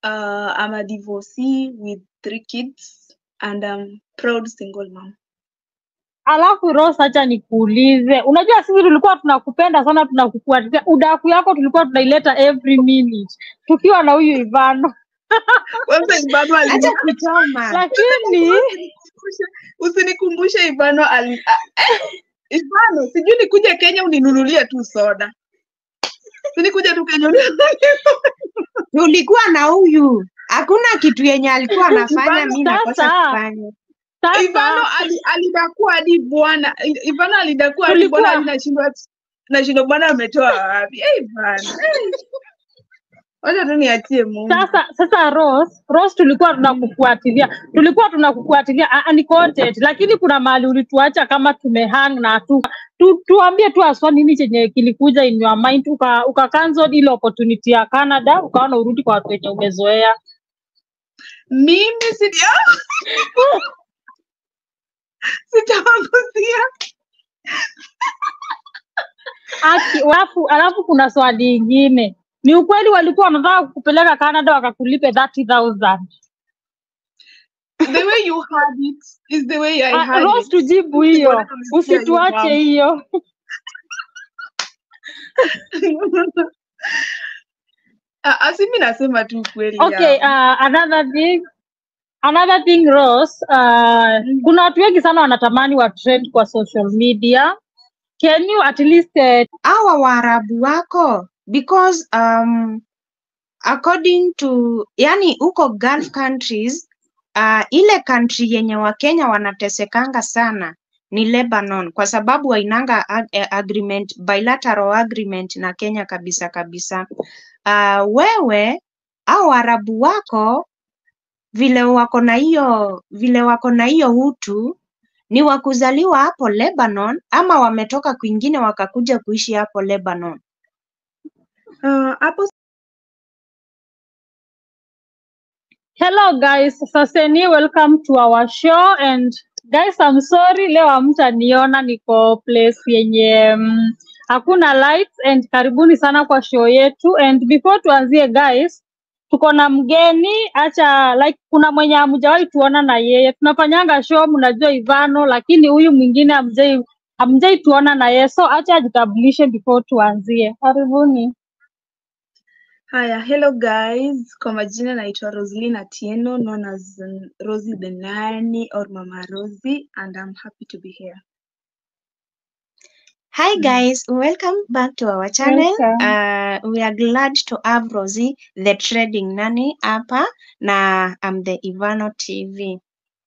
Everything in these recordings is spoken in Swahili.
Uh, I'm a divorcee with three kids and I'm proud single mom. Alafu Rose, acha nikuulize, unajua sisi tulikuwa tunakupenda sana, tunakufuatilia udaku yako tulikuwa tunaileta every minute tukiwa na huyu Ivano, Kwanza Ivano Acha ali kuchoma. lakini usinikumbushe usinikumbushe Ivano ali ah, eh, Ivano sijui nikuje Kenya uninunulie tu soda. Si nikuje tu Kenya uninunulie Tulikuwa na huyu, hakuna kitu yenye alikuwa anafanya, mi nakosa Sasa- kufanya. Ivano sasa ali, alidakua hadi bwana Ivano alidakua hadi Tulikuwa- bwana hadi nashindwa nashindwa bwana ametoa wapi? Eh, Ivano. eh. Wacha tu niachie Mungu. sasa sasa Rose, Rose tulikuwa tunakufuatilia tulikuwa tunakufuatilia ah, ah, ni content, lakini kuna mahali ulituacha kama tumehang na tu, tu tuambie tu aswa nini chenye kilikuja in your mind uka, uka cancel ile opportunity ya Canada ukaona urudi kwa watu wenye umezoea. Mimi si sitawagusia. Aki, alafu, alafu kuna swali ingine, ni ukweli walikuwa wanataka kukupeleka Canada wakakulipe 30,000? The way you had it is the way I Ah, had Rose, it. tujibu hiyo, Bwana tulisikia usituache nyumbani. hiyo. Ah, ah, si mi nasema tu kweli. Okay, ya. uh, another thing another thing Rose, uh, kuna watu wengi sana wanatamani wa trend kwa social media. Can you at least uh, Hawa Waarabu wako because um, according to yani huko Gulf countries uh, ile country yenye Wakenya wanatesekanga sana ni Lebanon kwa sababu wainanga ag eh, agreement, bilateral agreement na Kenya kabisa kabisa. Uh, wewe au Waarabu wako vile wako na hiyo vile wako na hiyo utu ni wa kuzaliwa hapo Lebanon ama wametoka kwingine wakakuja kuishi hapo Lebanon? Ah, hapo Hello guys, Saseni, welcome to our show and guys, I'm sorry leo hamtaniona niko place yenye mm, hakuna lights and karibuni sana kwa show yetu and before tuanzie guys, tuko na mgeni acha like kuna mwenye hamjawahi tuona na yeye tunafanyanga show mnajua Ivano, lakini huyu mwingine hamjai hamjai tuona na yeye so acha ajitambulishe before tuanzie. Karibuni. Haya, hello guys. Kwa majina naitwa Roslyn Atieno, known as um, Rosie the Nanny or Mama Rosie, and I'm happy to be here. Hi guys, welcome back to our channel. Welcome. Uh, we are glad to have Rosie, the trading nanny hapa na I'm the Ivano TV.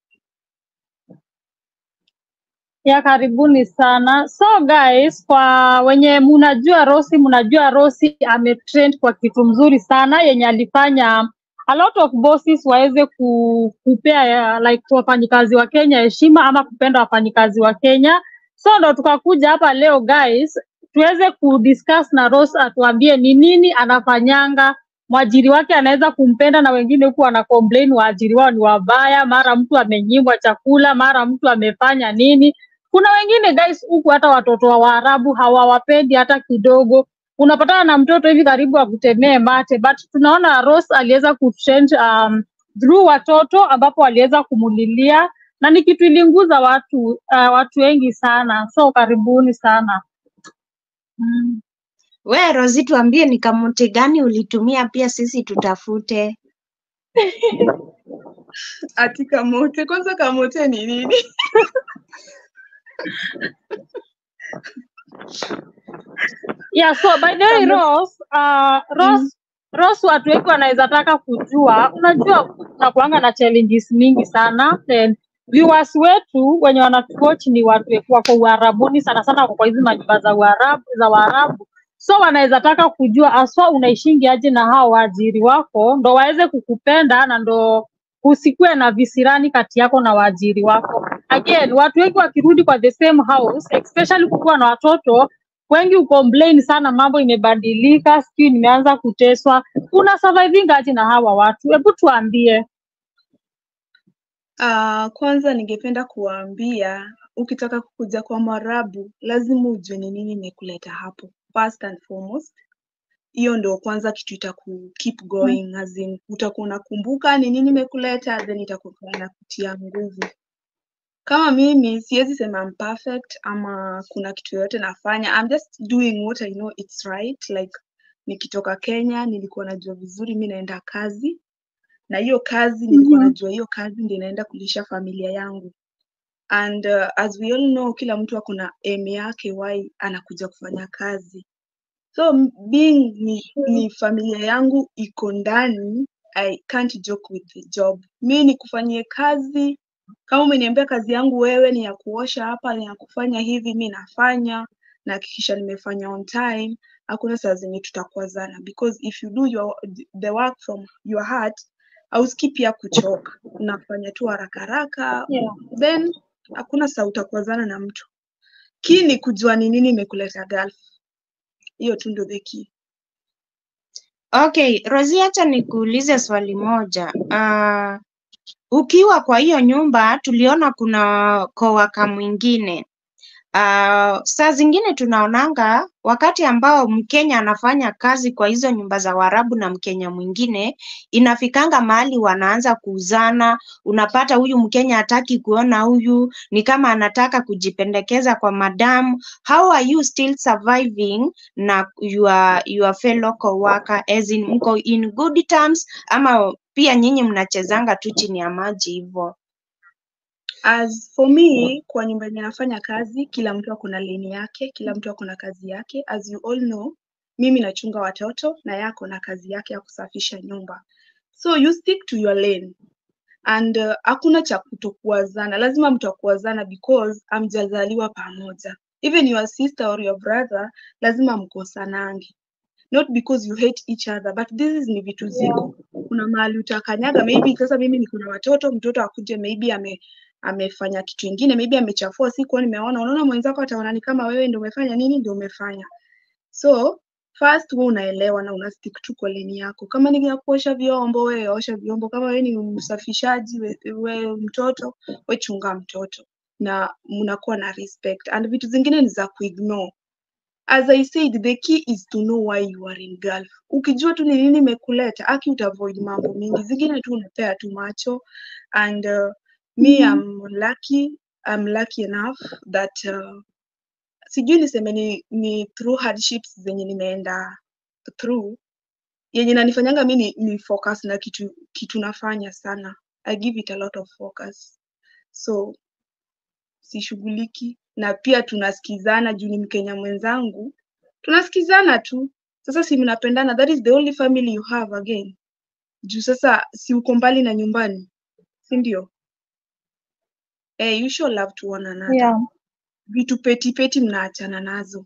ya karibuni sana so guys kwa wenye mnajua rosi mnajua rosi ametrend kwa kitu mzuri sana yenye alifanya a lot of bosses waweze ku, kupea ya, like wafanyikazi wa kenya heshima ama kupenda wafanyikazi wa kenya so ndo tukakuja hapa leo guys tuweze kudiscuss na Rose atuambie ni nini anafanyanga mwajiri wake anaweza kumpenda na wengine huku wana complain waajiri wao ni wabaya mara mtu amenyimwa chakula mara mtu amefanya nini kuna wengine guys huku hata watoto wa Waarabu hawawapendi hata kidogo. Unapatana na mtoto hivi karibu akutemee mate, but tunaona Rose aliweza kutrend um, through watoto ambapo aliweza kumulilia na ni kitu ilinguza watu uh, watu wengi sana, so karibuni sana mm. We Rosie, tuambie ni kamuti gani ulitumia pia sisi tutafute. Ati kamote, kwanza kamote ni nini? Yeah, so by the way Rose, uh, Rose Rose, watu wengi wanaweza taka kujua, unajua tunakuanga na challenges mingi sana and viewers wetu wenye wanatuwatch ni watu wetu wako Uarabuni sana sana, wako kwa hizi manyumba za Uarabu za Waarabu, so wanaweza taka kujua aswa unaishingi aje na hao waajiri wako, ndo waweze kukupenda na ndo kusikue na visirani kati yako na waajiri wako. Again, watu wengi wakirudi kwa the same house, especially kukuwa na watoto wengi ucomplain sana, mambo imebadilika, sijui nimeanza kuteswa. Una surviving aje na hawa watu? Hebu tuambie. Uh, kwanza ningependa kuwaambia ukitaka kukuja kwa Mwarabu lazima ujue ni nini imekuleta hapo. First and foremost, hiyo ndo kwanza kitu itaku keep going as in utakuwa unakumbuka ni nini imekuleta then itakuwa inakutia nguvu kama mimi siwezi sema I'm perfect ama kuna kitu yoyote nafanya I'm just doing what I know it's right like nikitoka Kenya nilikuwa najua vizuri mi naenda kazi na hiyo kazi nilikuwa Mhm. najua hiyo kazi ndio inaenda kulisha familia yangu and uh, as we all know kila mtu ako na aim yake why anakuja kufanya kazi so m- being ni, ni familia yangu iko ndani i can't joke with the job mi nikufanyie kazi kama umeniambia kazi yangu wewe ni ya kuosha hapa ni ya kufanya hivi mi nafanya nahakikisha nimefanya on time hakuna saa zenye tutakwazana because if you do your, the work from your heart ausikii pia kuchoka unafanya tu haraka haraka Yeah. then hakuna saa utakwazana na mtu kii ni kujua ni nini imekuleta Gulf hiyo tu ndo the key Okay, Rosie, acha nikuulize swali moja. Uh, ukiwa kwa hiyo nyumba tuliona kuna coworker mwingine. Uh, saa zingine tunaonanga wakati ambao Mkenya anafanya kazi kwa hizo nyumba za Waarabu na Mkenya mwingine, inafikanga mahali wanaanza kuuzana. Unapata huyu Mkenya hataki kuona huyu, ni kama anataka kujipendekeza kwa madam. How are you still surviving na your, your fellow coworker as in mko in good terms ama pia nyinyi mnachezanga tu chini ya maji hivyo? As for me, kwa nyumba yenye nafanya kazi, kila mtu ako na lane yake, kila mtu ako na kazi yake. As you all know, mimi nachunga watoto na yako na kazi yake ya kusafisha nyumba. So you stick to your lane and uh, hakuna cha kutokuwazana, lazima mtakuwazana because hamjazaliwa pamoja. Even your sister or your brother lazima mkosanange not because you hate each other but this is ni vitu ziko kuna mahali utakanyaga maybe sasa mimi niko na watoto mtoto akuje maybe ame amefanya kitu ingine maybe amechafua siku nimeona unaona mwenzako ataona ni kama wewe ndio umefanya nini ndio umefanya so first wewe unaelewa na una stick tu kwa leni yako kama ni ya kuosha vyombo wewe osha vyombo kama wewe ni msafishaji we, we mtoto we chunga mtoto na mnakuwa na respect and vitu zingine ni za kuignore as I said, the key is to know why you are in Gulf. Ukijua tu ni nini imekuleta, aki utavoid mambo mingi. Zingine tu unapea tu macho and uh, me I'm lucky, I'm lucky enough that uh, sijui niseme ni, ni through hardships zenye nimeenda through yenye nanifanyanga mi ni, ni focus na kitu kitu nafanya sana. I give it a lot of focus. So sishughuliki na pia tunasikizana juu ni Mkenya mwenzangu, tunasikizana tu. Sasa si mnapendana, that is the only family you have again. Juu sasa si uko mbali na nyumbani, si ndio? Eh, you show love to one another. Yeah. Vitu peti peti mnaachana nazo.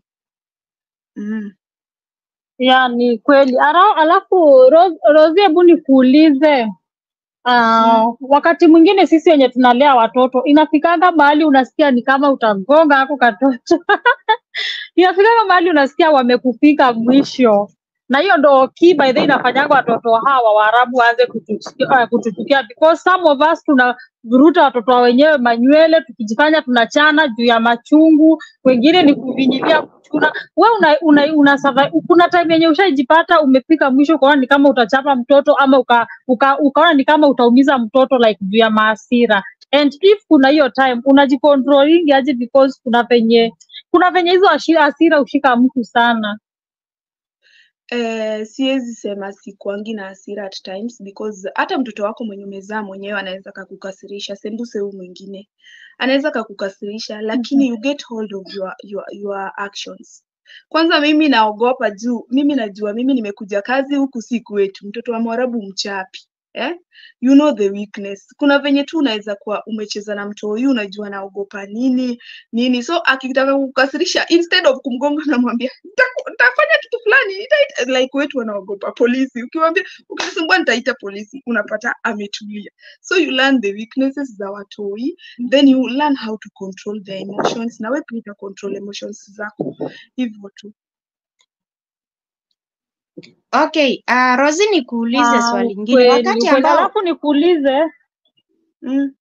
Mm. Ya, ni kweli. Ara- Alafu Ro- Rosie, hebu nikuulize uh, wakati mwingine sisi wenye tunalea watoto inafikanga mahali unasikia ni kama utagonga ako katoto inafikanga mahali unasikia wamekufika mwisho, na hiyo ndo key by the way inafanyanga watoto hawa Waarabu waanze kutuchukia uh, kutuchukia because some of us tunavuruta watoto wa wenyewe manywele tukijifanya tunachana juu ya machungu, wengine ni kuvinyilia kuchuna. We una, una, una survive. Kuna time yenye ushaijipata umefika mwisho ukaona ni kama utachapa mtoto ama uka, uka, ukaona ni kama utaumiza mtoto like juu ya maasira and if kuna hiyo time unajicontrolling aje because kuna venye kuna venye hizo ashi- hasira ushika mtu sana Eh, siwezi sema sikuangi na hasira at times because hata mtoto wako mwenye umezaa mwenyewe anaweza kakukasirisha, sembuse huyu mwingine anaweza kakukasirisha, lakini you get hold of your, your, your actions. Kwanza mimi naogopa juu mimi najua mimi nimekuja kazi huku si kwetu, mtoto wa Mwarabu mchapi eh? You know the weakness. Kuna venye tu unaweza kuwa umecheza na mtu huyu, unajua naogopa nini nini, so akitaka kukasirisha, instead of kumgonga namwambia "Nitaku- nitafanya kitu fulani nitaita, like wetu wanaogopa polisi. Ukimwambia ukisumbua nitaita polisi, unapata ametulia. So you learn the weaknesses za watoi, then you learn how to control their emotions, na wewe pia uta control emotions zako hivyo tu. Okay, uh, Rosie nikuulize Ah, swali lingine. ukweli Wakati ukweli. ambao Alafu nikuulize Mm.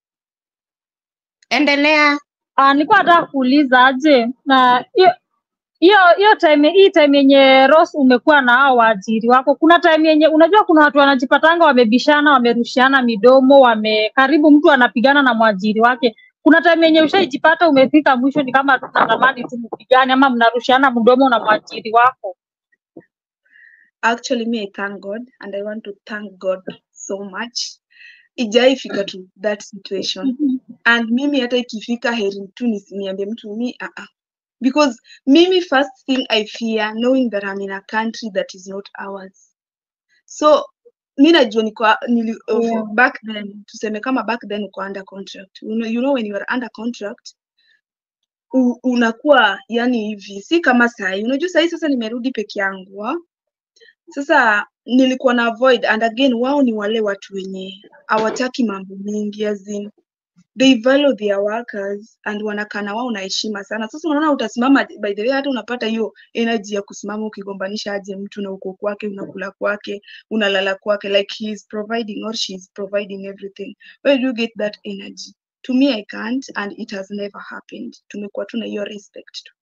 endelea. ah, nilikuwa nataka kuuliza aje na hiyo hiyo hiyo time hii time yenye Rose umekuwa na hao waajiri wako, kuna time yenye unajua, kuna watu wanajipatanga wamebishana, wamerushiana midomo, wame karibu mtu anapigana na mwajiri wake. Kuna time yenye ushaijipata umefika mwisho, ni kama tunatamani tu mpigane ama mnarushiana mdomo na mwajiri wako. Actually, me, I thank God and I want to thank God so much. Ijaifika to that situation. And mimi hata ikifika heri tu nisiniambie mtu mi uh -uh. Because mimi first thing I fear knowing that I'm in a country that is not ours. So mi najua niko nili, of, Yeah. back then tuseme kama back then uko under contract. You know, you know when you are under contract u, unakuwa yani hivi si kama sahi. Unajua sahi sasa nimerudi peke yangu. ah. Sasa nilikuwa na avoid and again wao ni wale watu wenye hawataki mambo mingi as in they value their workers and wanakaa na wao na heshima sana. Sasa unaona utasimama, by the way, hata unapata hiyo energy ya kusimama ukigombanisha aje mtu na uko kwake, unakula kwake, unalala kwake, like he is providing or she is providing everything. Where do you get that energy? To me I can't and it has never happened. Tumekuwa tu na hiyo respect tu.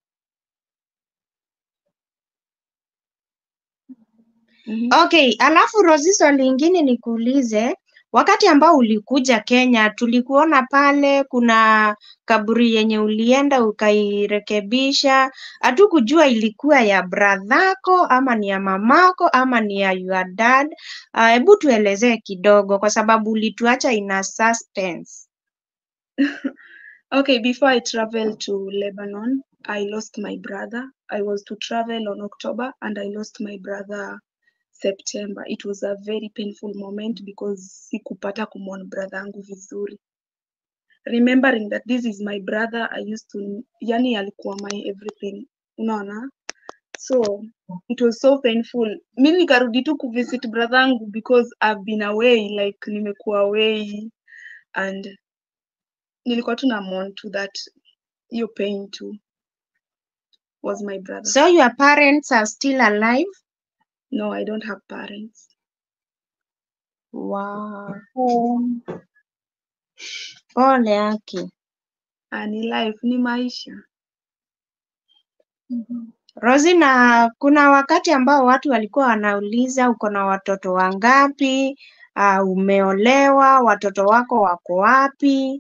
Mhm. Okay, alafu Rosi, swali lingine nikuulize, wakati ambao ulikuja Kenya, tulikuona pale kuna kaburi yenye ulienda ukairekebisha, hatukujua ilikuwa ya bradhako ama ni ya mamako ama ni ya your dad. Ah, Hebu tuelezee kidogo, kwa sababu ulituacha ina suspense. Okay, before I traveled to Lebanon, I lost my brother. I was to travel on October and I lost my brother September. It was a very painful moment because sikupata kumwona brother yangu vizuri. Remembering that this is my brother, I used to, yani alikuwa my everything. Unaona? So it was so painful. Mi nikarudi tu kuvisit brother yangu because I've been away, like nimekuwa away and nilikuwa tu na mourn to that hiyo pain too was my brother. So your parents are still alive? No, I don't have parents. Wow. Um, Pole yake. Ah, ni life, ni maisha. Rosi, na kuna wakati ambao watu walikuwa wanauliza uko na watoto wangapi? Uh, umeolewa, watoto wako wako wapi?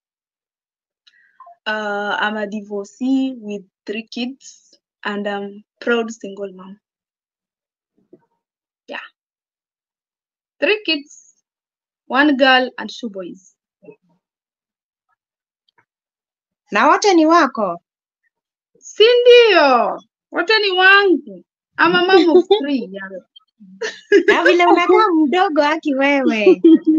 Uh, I'm a divorcee with three kids and I'm proud single mom. Yeah. Three kids, one girl and two boys. Na wote ni wako? Si ndio? Wote ni wangu. I'm a mom of three. Yeah. Na vile unakaa mdogo haki wewe.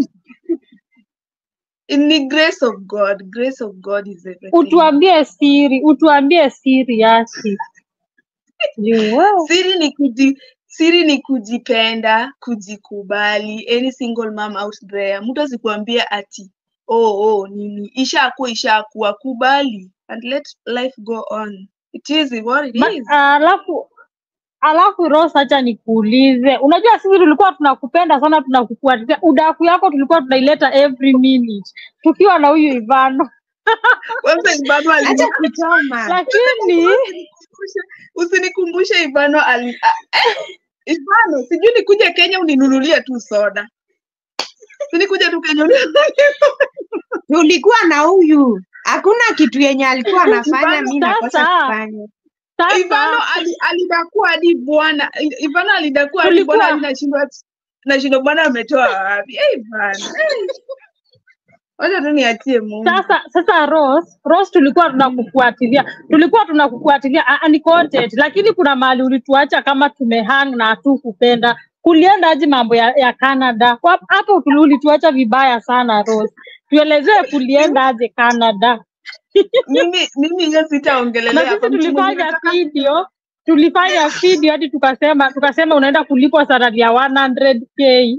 Ni grace of God. Grace of God is everything. utuambie siri, utuambie siri yake. Juu wewe Siri ni kuji, siri ni kujipenda, kujikubali. Any single mom out there, mtu asikuambia ati oh oh nini, ishakuwa ishakuwa, kubali and let life go on. It is what it Ma- is. alafu alafu Rose, acha nikuulize, unajua sisi tulikuwa tunakupenda sana, tunakufuatilia udaku yako tulikuwa tunaileta every minute tukiwa na huyu Ivano, Kwanza Ivano ali Acha kuchoma. lakini usinikumbushe, usinikumbushe Ivano ali a- eh, Ivano, sijui nikuje Kenya uninunulie tu soda. Sinikuja tu Kenya uninunulie Tulikuwa na huyu. Hakuna kitu yenye alikuwa anafanya mimi nakosa Sasa. kufanya. Ivano sasa ali, alidakua hadi bwana Ivano alidakua hadi Tulikuwa- bwana hadi nashindwa nashindwa bwana ametoa wapi? Eh, Ivano. eh. Wacha tu niachie Mungu. sasa sasa Rose, Rose tulikuwa tunakufuatilia tulikuwa tunakufuatilia ah, ah, ni content, lakini kuna mahali ulituacha kama tumehang na hatukupenda kulienda aje mambo ya, ya Canada Kwa- hapo tuli- ulituacha vibaya sana Rose, tuelezee kulienda aje Canada Mimi mimi hiyo na sitaongelelea sisi hapa. Mtu mwenye tulifanya nataka video tulifanya video hadi tukasema tukasema unaenda kulipwa salary ya 100k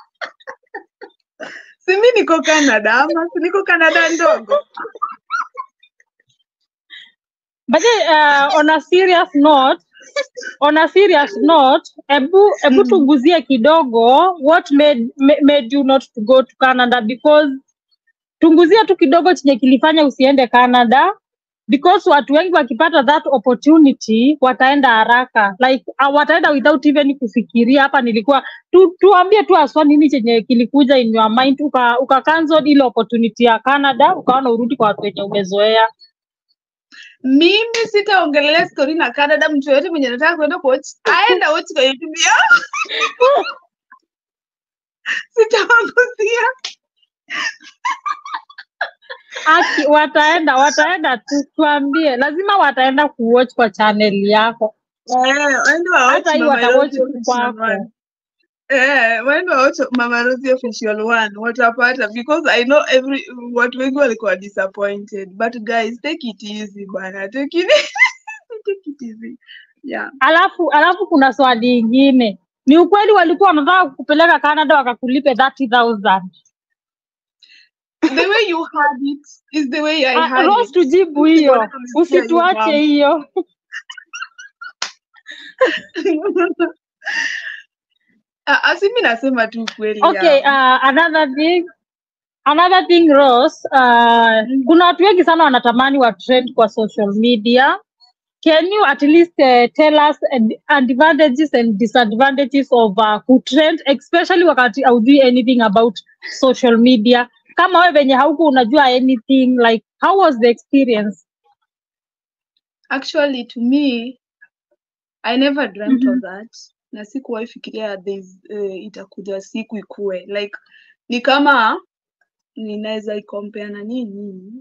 si mimi niko Canada ama si niko Canada ndogo. But then, uh, on a serious note, on a serious note, ebu ebu Mm. tuguzie kidogo what made ma- made you not to go to Canada because tunguzie tu kidogo chenye kilifanya usiende Canada because watu wengi wakipata that opportunity wataenda haraka like uh, wataenda without even kufikiria hapa nilikuwa tu, tuambie tu aswa nini chenye kilikuja in your mind uka, uka cancel ile opportunity ya Canada ukaona urudi kwa watu wenye umezoea mimi sitaongelelea story na Canada. Mtu yoyote mwenye anataka kuenda kuwatch aenda watch kwa YouTube yao, sitawaguzia. Aki, wataenda wataenda tu tuambie lazima wataenda kuwatch kwa channel yako Eh, waende wa watch hata hii Mama watawatch Rosie official kwako one. Eh, waende wa watch Mama Rosie official one watapata because I know every watu wengi walikuwa disappointed but guys take it easy bana take it take it easy yeah alafu alafu kuna swali ingine ni ukweli walikuwa wanataka kupeleka Canada wakakulipe 30000 the way you had it is the way I Ah, had Rose it tujibu Sisi hiyo wote tulisikia hiyo usituache mambo. hiyo Ah, ah, si mi nasema tu kweli okay ya. uh, another thing another thing Rose uh, kuna watu wengi sana wanatamani wa trend kwa social media can you at least uh, tell us ad- advantages and disadvantages of uh, kutrend especially wakati haujui anything about social media kama wewe venye hauku unajua anything like how was the experience Actually to me I never dreamt Mhm. of that na sikuwahi fikiria there's, uh, itakuja siku ikue like ni kama ninaweza ikompea na nini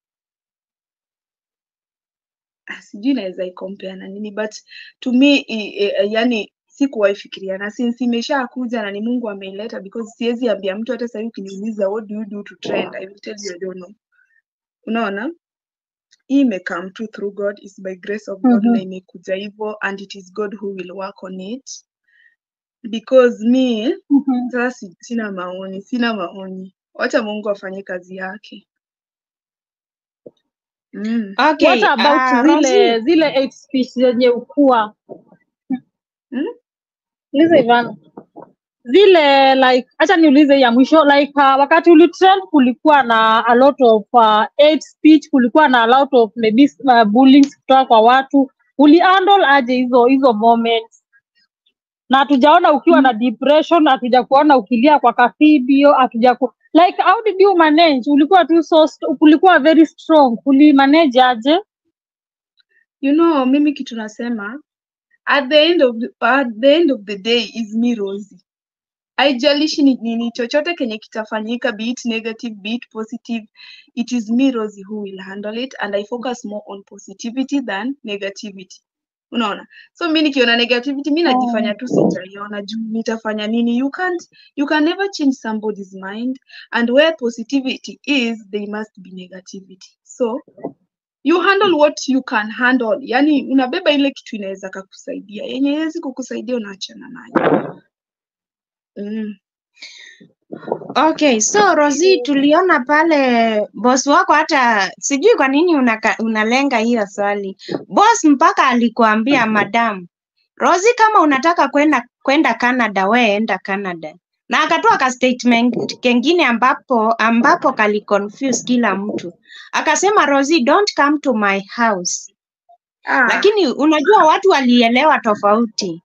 Ah, sijui naweza ikompea na nini but to me i, i, yani sikuwahi fikiria na since imeshakuja na ni Mungu ameileta because siwezi ambia mtu hata sasa ukiniuliza what do you do to trend I will tell you I don't know unaona hii imecome tu through God is by grace of God Mhm. na imekuja hivyo and it is God who will work on it because me Mhm. sasa si- sina maoni sina maoni wacha Mungu afanye kazi yake mm. Okay, what about uh, zile Rosie, zile hate speech zenye ukua Mm? Liza Ivan, zile like acha niulize ya mwisho like uh, wakati ulitrend kulikuwa na a lot of uh, hate speech kulikuwa na a lot of maybe uh, bullying kutoka kwa watu ulihandle aje hizo hizo moments na hatujaona ukiwa na depression hatuja kuona ukilia kwa kafidio hatuja ku... like how did you manage ulikuwa tu so st- ulikuwa very strong ulimanage aje you know mimi kitu nasema at the end of the, at the end of the day is me Rosie haijalishi ni nini chochote kenye kitafanyika be it negative be it positive it is me Rosie who will handle it and I focus more on positivity than negativity unaona so mi nikiona negativity mi najifanya tu sijaiona juu nitafanya nini you can't you can never change somebody's mind and where positivity is there must be negativity so you handle what you can handle yani unabeba ile kitu inaweza kakusaidia yenye haiwezi kukusaidia unaachana nayo mm. Okay, so Rosie, tuliona pale boss wako, hata sijui kwa nini unaka, unalenga hiyo swali. Boss mpaka alikuambia madam Rosie, kama unataka kwenda kwenda Canada, we enda Canada, na akatoa ka statement kengine ambapo ambapo kali confuse kila mtu, akasema Rosie, don't come to my house. ah. Lakini unajua watu walielewa tofauti.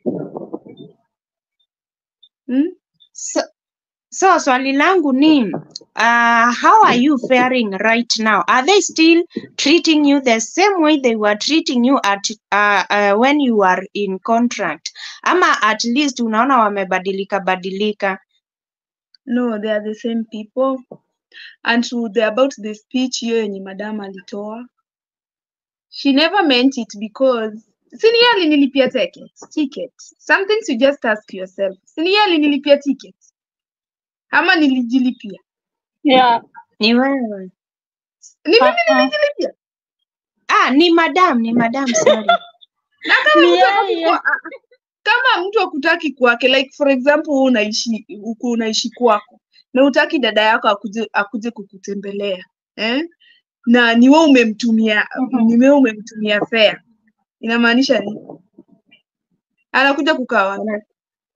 mm? So, So swali langu ni uh, how are you faring right now? Are they still treating you the same way they were treating you at uh, uh, when you were in contract? Ama at least unaona wamebadilika badilika? no they are the same people and to the about the speech hiyo yenye madam alitoa she never meant it because sini yeye alinilipia ticket ticket some things you just ask yourself sini yeye alinilipia ticket ama nilijilipia Yeah. Ni wewe. ni mimi Uh-uh. nilijilipia Ah, ni madam, ni madam, sorry. na kama Ni mtu akutaki yeye. kwa, ah, kama mtu akutaki kwake like for example wewe unaishi uko unaishi kwako na utaki dada yako akuje akuje kukutembelea eh? na ni wewe umemtumia Mhm. ni wewe umemtumia fare inamaanisha nini anakuja kukaa wapi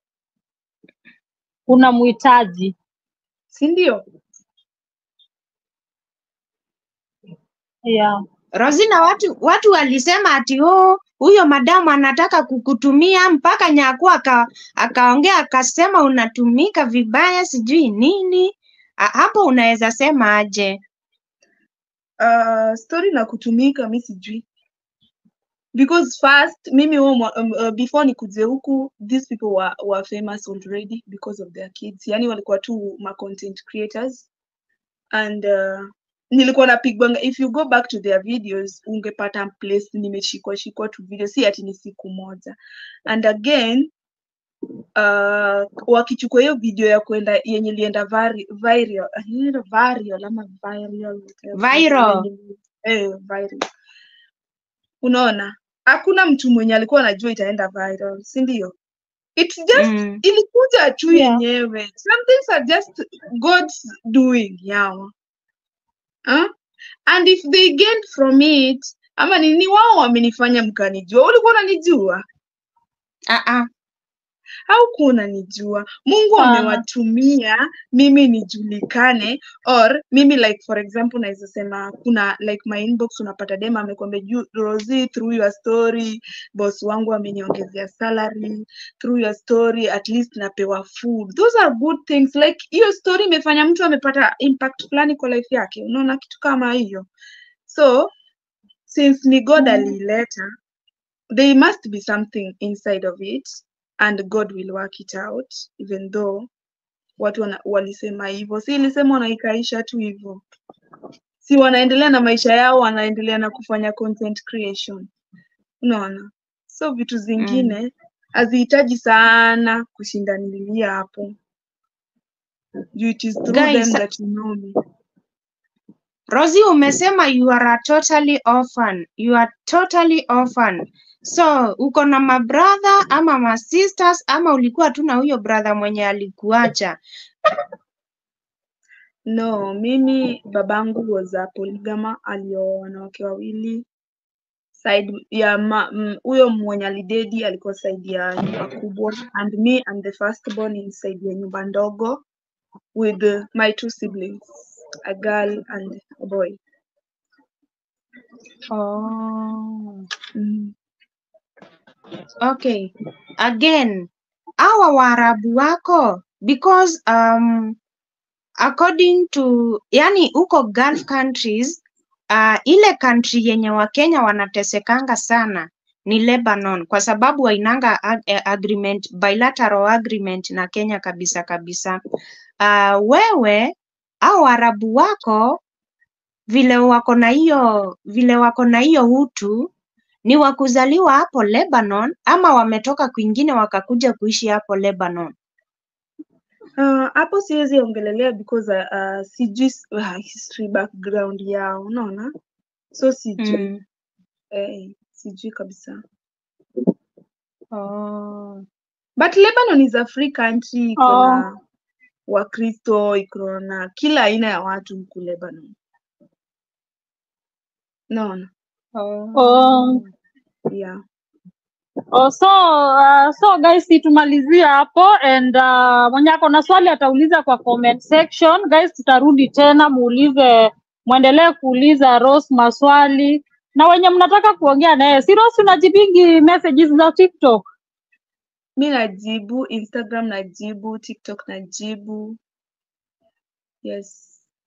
unamhitaji si ndio yeah. Rosina, watu watu walisema ati oh, huyo madamu anataka kukutumia mpaka Nyaku aka akaongea akasema unatumika vibaya sijui nini. A, hapo unaweza sema aje? Uh, story na kutumika mi sijui because first mimi huo mwa- um, uh, before nikuje huku these people were, were famous already because of their kids yani walikuwa tu ma content creators and uh, nilikuwa napigwanga if you go back to their videos ungepata place nimeshikwa shikwa tu video si ati ni siku moja and again uh, wakichukua hiyo video ya kwenda yenye ilienda vari- viral ilienda viral ama viral whatever, Viral. yenye- eh, viral unaona hakuna mtu mwenye alikuwa anajua itaenda viral si ndio it's just Mm. ilikuja tu Yeah. yenyewe some things are just god's doing yawa huh? and if they gained from it ama nini wao wamenifanya mkanijua ulikuwa unanijua Ah, ah. haukuwa unanijua mungu Sana. amewatumia mimi nijulikane or mimi like for example naweza sema kuna like my inbox unapata dem amekwambia "Ju- Rosie through your story boss wangu ameniongezea salary through your story at least napewa food those are good things like hiyo story imefanya mtu amepata impact fulani kwa life yake unaona kitu kama hiyo so since ni god Mm. aliileta there must be something inside of it and god will work it out even though watu wana, walisema hivyo si ilisema wanaikaisha tu hivyo si wanaendelea na maisha yao wanaendelea na kufanya content creation unaona so vitu zingine hazihitaji sana kushindanilia hapo juu it is through Guys, them that you know me Rosie umesema you are a totally orphan. You are totally orphan. So, uko na mabrother ama masisters ama ulikuwa tu na huyo brother mwenye alikuacha? no mimi babangu was a polygama alioa wanawake wawili side ya ma- m- huyo mwenye alidedi alikuwa side ya nyumba kubwa and me and the first born in side ya nyumba ndogo with uh, my two siblings a girl and a boy Oh. mm. Okay. Again, hawa Waarabu wako because um, according to yani huko Gulf countries uh, ile country yenye Wakenya wanatesekanga sana ni Lebanon kwa sababu wainanga ag eh, agreement, bilateral agreement na Kenya kabisa kabisa. Uh, wewe au Waarabu wako vile wako na hiyo vile wako na hiyo utu ni wa kuzaliwa hapo Lebanon ama wametoka kwingine wakakuja kuishi hapo Lebanon? Uh, hapo siwezi ongelelea because uh, uh, sijui s- uh, history background yao unaona so sijui Mm. eh, sijui kabisa Oh. but lebanon is a free country iko Oh. na wakristo iko na kila aina ya watu huku lebanon naona Oh. Oh. yeah Oh, so uh, so guys tumalizie hapo and uh, mwenye ako na swali atauliza kwa comment section guys tutarudi tena muulize mwendelee kuuliza Rose maswali na wenye mnataka kuongea naye si Rose unajibingi messages za TikTok mi najibu instagram najibu tiktok najibu yes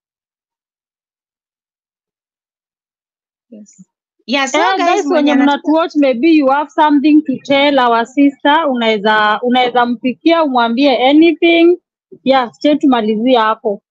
yes Yeah, so Eh, guys guys mwenye wenye anataka mnatuwatch maybe you have something to tell our sister unaweza unaweza mpikia umwambie anything yeah che tumalizie hapo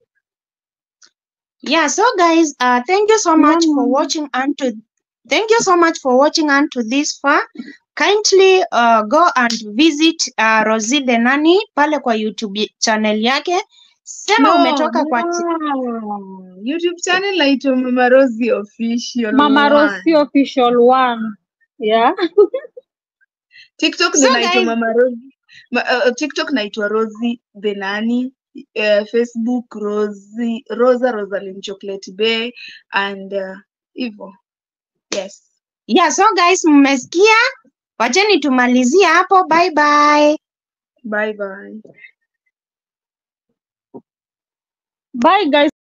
Yeah, so guys, uh, thank you so much for Yeah. watching unto thank you so much for watching unto this far. Kindly uh, go and visit uh, Rosie the Nanny pale kwa YouTube channel yake. Sema no umetoka kwa chi- no. youtube channel naitwa mama rosi official Mama one. Rosie official one yeah tiktok So ndo naitwa guys, mama rosi Ma, uh, tiktok naitwa rosi the nani uh, facebook rosi rosa rosalin chocolate bay and uh, hivo yes yeah, so guys mmesikia? Wacheni tumalizie hapo. Bye bye. bye bye bye guys